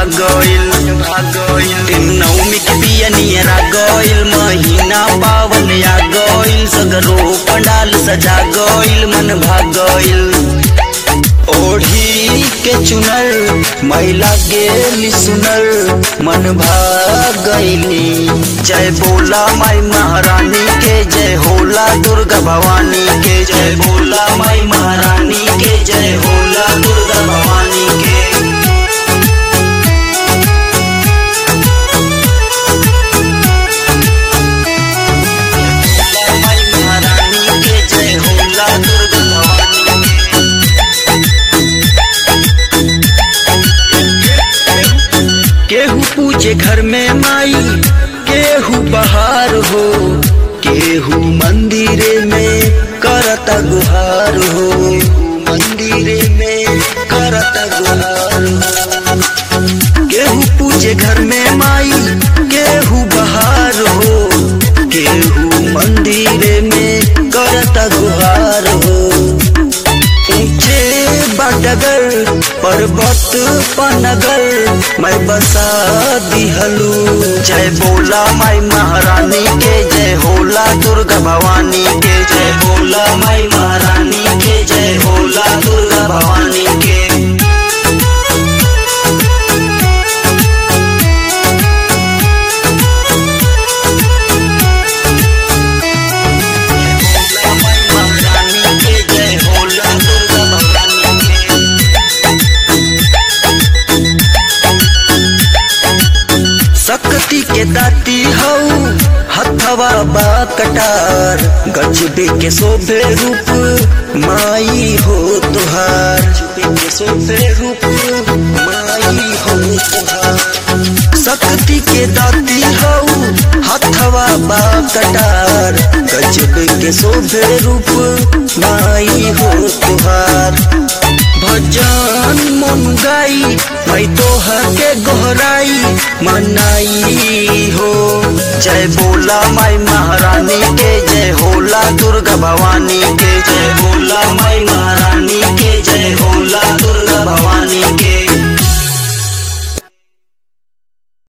भागइल भागइल नवमी के बिया नियरा गइल महीना पावन आ गइल सगरो पंडाल सजा गइल मन भागइल ओढ़ी के चुनर महिला गेली सुनर मन भागइली जय बोला माई महारानी के जय होला दुर्गा भवानी के जय बोला माई महारानी के जय होला दुर्गा भवानी के माई महारानी के जय होला दुर्गा भवानी के केहू पूजे घर में माई केहू बहार हो केहू मंदिरे में करता गुहार हो मंदिरे में करता गुहार हो केहू पूजे घर में माई केहू बहार हो केहू मंदिरे में करता गुहार हो ऊंचे बडगर पर्वत पनगर मैं बसा दिहलू जय बोला माई महारानी के जय होला दुर्गा भवानी के जय बोला माई महारानी के जय होला दुर्गा भवानी के माई महारानी के जय होला दुर्गा भवानी के शक्ति के दाती हऊ हथवा बा कटार गजबे के शोभे रूप माई हो तुहार गजबे के शोभे रूप माई हो तुहार शक्ति के दाती हऊ हथवा बा कटार गजबे के शोभे रूप माई हो तुहार भजन मन गाई मैं तोहर के गोहराई मनाई हो जय बोला माई महारानी के जय होला दुर्गा भवानी के जय बोला माई महारानी के जय होला दुर्गा भवानी के